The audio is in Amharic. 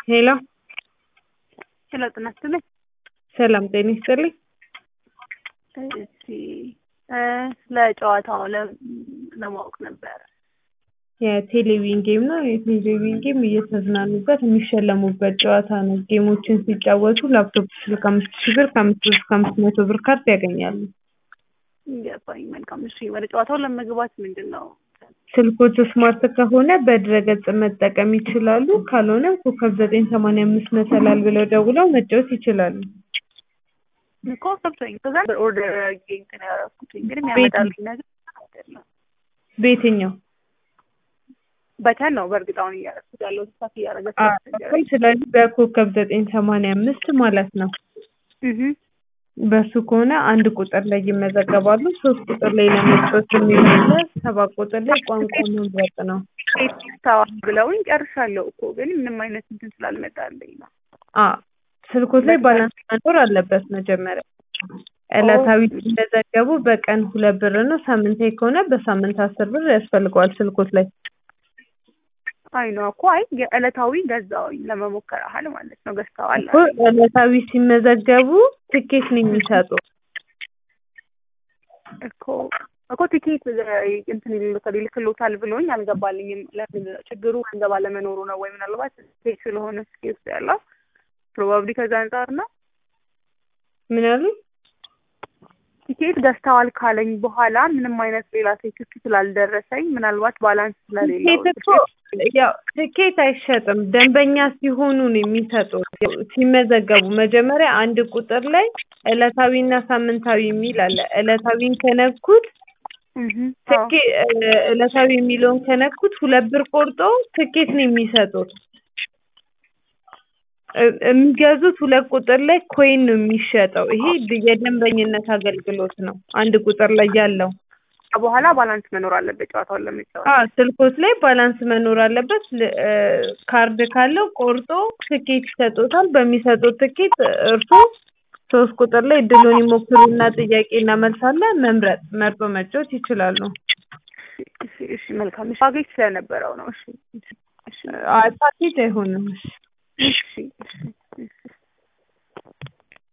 ሄሎ ሄሎ ጤና ይስጥልኝ። ሰላም ጤና ይስጥልኝ። እሺ እ ስለ ጨዋታው ለ- ለማወቅ ነበር። የቴሌቪዥን ጌም ነው። የቴሌቪዥን ጌም እየተዝናኑበት የሚሸለሙበት ጨዋታ ነው። ጌሞችን ሲጫወቱ ላፕቶፕ ስልክ አምስት ሺህ ብር ከአምስት ብር እስከ አምስት መቶ ብር ካርድ ያገኛሉ። ገባኝ። መልካም። እሺ ወደ ጨዋታው ለመግባት ምንድን ነው? ስልኮቹ ስማርት ከሆነ በድረገጽ መጠቀም ይችላሉ። ካልሆነም ኮከብ ዘጠኝ ሰማንያ አምስት መሰላል ብለው ደውለው መጫወት ይችላሉ። እኮ ገብቶኝ ከዛ ኦርደር አድርጌ እንትን ያደረኩት እንግዲህ የሚያመጣልኝ ነገር አይደለም። በየትኛው በተን ነው በእርግጥ አሁን እያደረኩት ያለው ተሳት እያደረገ አዎ፣ ስለዚህ በኮከብ ዘጠኝ ሰማንያ አምስት ማለት ነው። በሱ ከሆነ አንድ ቁጥር ላይ ይመዘገባሉ። ሶስት ቁጥር ላይ ለመጫወት የሚሆነ ሰባት ቁጥር ላይ ቋንቋ መምረጥ ነው። ታዋ ብለውኝ ጨርሻለሁ እኮ ግን ምንም አይነት እንትን ስላልመጣልኝ ነው። አ ስልኮት ላይ ባላንስ መኖር አለበት መጀመሪያ። ዕለታዊ ሲመዘገቡ በቀን ሁለት ብር ነው። ሳምንታዊ ከሆነ በሳምንት አስር ብር ያስፈልገዋል ስልኮት ላይ። አይ ነው እኮ አይ ዕለታዊ ገዛውኝ ለመሞከር ያህል ማለት ነው። ገዝተዋል እኮ ዕለታዊ ሲመዘገቡ ትኬት ነው የሚሰጡት። እኮ እኮ ቲኬት እንትን ይልካል ይልክሎታል ብሎኝ አልገባልኝም። ለምን ችግሩ ገንዘብ አለመኖሩ ነው ወይ ምናልባት ቲኬት ስለሆነ ስኬ ውስጥ ያለው ፕሮባብሊ ከዛ አንጻር ነው። ምን አሉ? ቲኬት ገዝተዋል ካለኝ በኋላ ምንም አይነት ሌላ ቴክስት ስላልደረሰኝ ምናልባት ባላንስ ስለሌለው ትኬት እኮ ያው ትኬት አይሸጥም። ደንበኛ ሲሆኑ ነው የሚሰጡት። ሲመዘገቡ መጀመሪያ አንድ ቁጥር ላይ ዕለታዊና ሳምንታዊ የሚል አለ። ዕለታዊን ከነኩት ትኬ ዕለታዊ የሚለውን ከነኩት ሁለት ብር ቆርጦ ትኬት ነው የሚሰጡት። የሚገዙት ሁለት ቁጥር ላይ ኮይን ነው የሚሸጠው። ይሄ የደንበኝነት አገልግሎት ነው። አንድ ቁጥር ላይ ያለው በኋላ ባላንስ መኖር አለበት ጨዋታውን ለመጫወት። አዎ ስልኮት ላይ ባላንስ መኖር አለበት። ል- እ ካርድ ካለው ቆርጦ ትኬት ይሰጡታል። በሚሰጡት ትኬት እርሶ ሶስት ቁጥር ላይ እድሉን ይሞክሩና ጥያቄና መልስ አለ መምረጥ መርጦ መጫወት ይችላሉ። እሺ እሺ መልካም። እሺ ፓኬጅ ስለነበረው ነው። እሺ እሺ እሺ አይ ፓኬጅ አይሆንም። እሺ እሺ እሺ